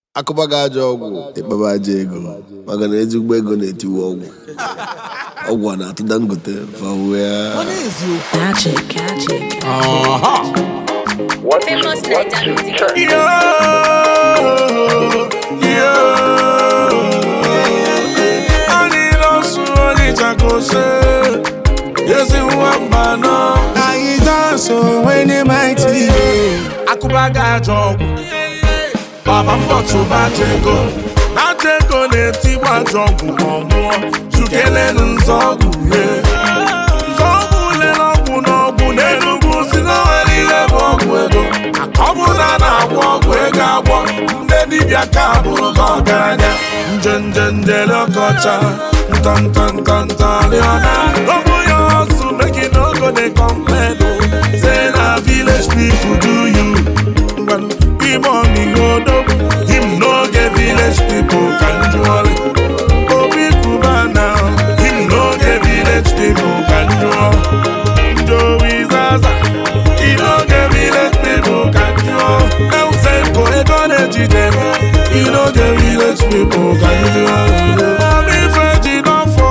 akụba gị ajọ ọgwụ ịkpaba aja ego maka na ezigbo ego na-etiwe ọgwụ ọgwụ a na-atụ dangote fawea Magic, magic. Famous Naija music. anyị nọsụ onye chakose ezi nwamba nọ anyị dansụ onye maịtị akụba gị ajọ ọgwụ baba mbọtụba ajọ ego na ajọ ego na-etigbu ajọ ọgwụ ma ọ nwụọ chukelenu nzọọgwụ ye nzọọgwụ lere ọgwụ n'ọgwụ n'enugwu si n'onwere ihe bụ ọgwụ ego ọ bụ na a na-agwọ ọgwụ ego agwọ ndị dibịa ka bụrụ gị ọgaranya nje nje njele ọkọcha ntọntọntọntọrịọna ọ bụ ya ọsụ make no go dey complain o say na village people do you ngwanụ ime ọmịiko odogwu him no get village people ka njụọrị obi kuba na him no get village people ka njụọ Joey Zaza he no get village people ka njụọ Eusenko ego na-ejide m he no get village people ka njụọ Omi feji n'ọfọ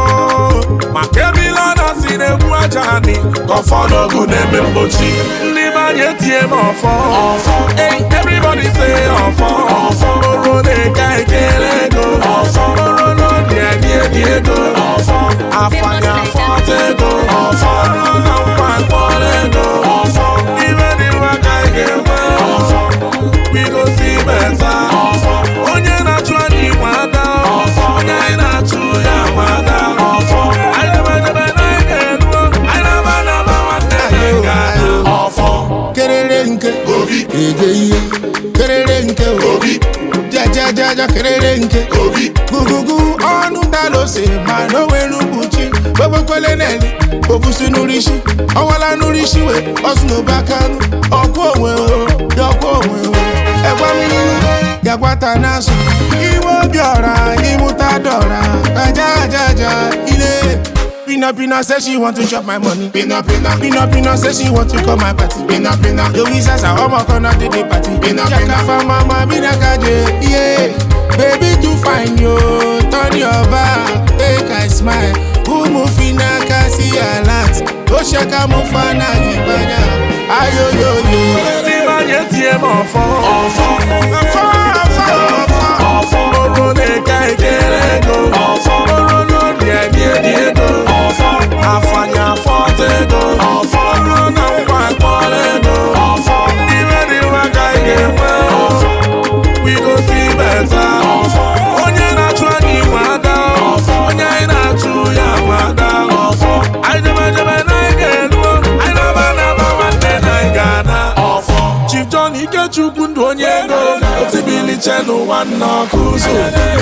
maka ebile ọ na-si na-egbu aja anyị ka ọfọ n'ogu na-eme mgbochi ndị be anyị etie m ọfọ ọfọ everybody say ọfọ ọfọ oro na-eke ekele ego ọfọ oro n'obi edi edi ego ọfọ afanya fọta ego ọfọ ọrụ na nkwa mkpọrọ ego ọfọ ibe dị mma ka anyị ga-enwe ọfọ we go see better ọfọ onye na-achụ anyị nwe ada ọfọ onye anyị na-achụ ya nwe ada ọfọ anyị debe debe na anyị ga-enuo anyị na-aba na-aba nwanne anyị ga-ada ọfọ kerere nke obi ege ihe kerere nke obi jajajaja kerere nke obi gugugu ọnụ dalose ma n'onwere mkpuchi gbogbekele neli obusi n'urisi ọwala n'urisi we ọsụnobe akanụ ọkụ onwe o yọkwa onwe o ẹgwa mmiri gagwata n'azụ iwe obi ọra ịmụta dọra ajajaja ile Pina Pina say she want to chop my money. Pina Pina. Pina Pina say she want to come my party. Pina Pina. Louis Sasa, I'm a corner to the party. Pina Pina. for mama, Pina Kaje. Yeah. Baby too fine yo. Turn your back. Take a smile. Umu fina kasi a lot. O shaka mufana gibanya. Ayo yo yo. ndị be anyị etie m ọfọ ọfọ ọfọ ọfọ ọfọ ọfọ oro na-eke ekele ego ọfọ oro n'obi edi edi ego ọfọ afanya fọta ego ọfọ ọrụ na nkwa mkpọrọ ego ọfọ iwe dị mma ka anyị ga-enwe ọfọ we go see better ọfọ onye na-achụ anyị nwe ada ọfọ onye anyị na-achụ ya nwe ada ọfọ anyị debe debe na anyị ga-enuo anyị na-aba na-aba nwanne na anyị ga-ana ọfọ Chief John Ikechukwu ndụ onye ego otibiliche n'ụwa nna ọkụ ụzọ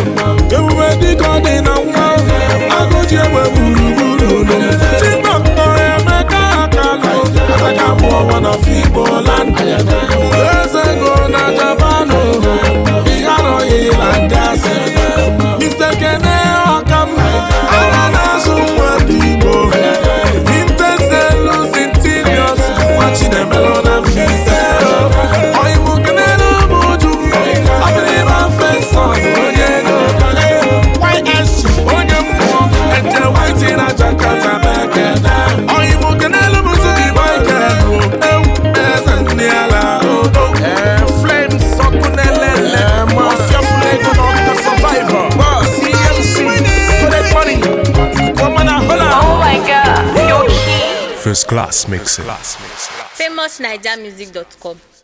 ebube dịka ọ dị na nwa agụji egbe gburugburu ụlọ chibọktọ emeka akalụ ataka abụọ wana figbo land eze ego na japanụ ihe arọghị na ndị asị Mr. Kene Ọkam ana na-azụ nwa ndị Igbo Vintage Zelus Interiors nwa Chinemelo na Mbaise Oyibo kenelu bụ uju Abịrịba Feson onye ego YS onye mmụọ Eje Whitey na Jakarta mekene Oyibo kenelu bụ Zubi Michael Ewu eze ndị ala odo Flames ọkụ na-elele Mafia Flego na Ọkụ Survivor CMC Collect Money Woman and Hola Oh my god, you're key. First class mixing. FamousNaijamusic.com.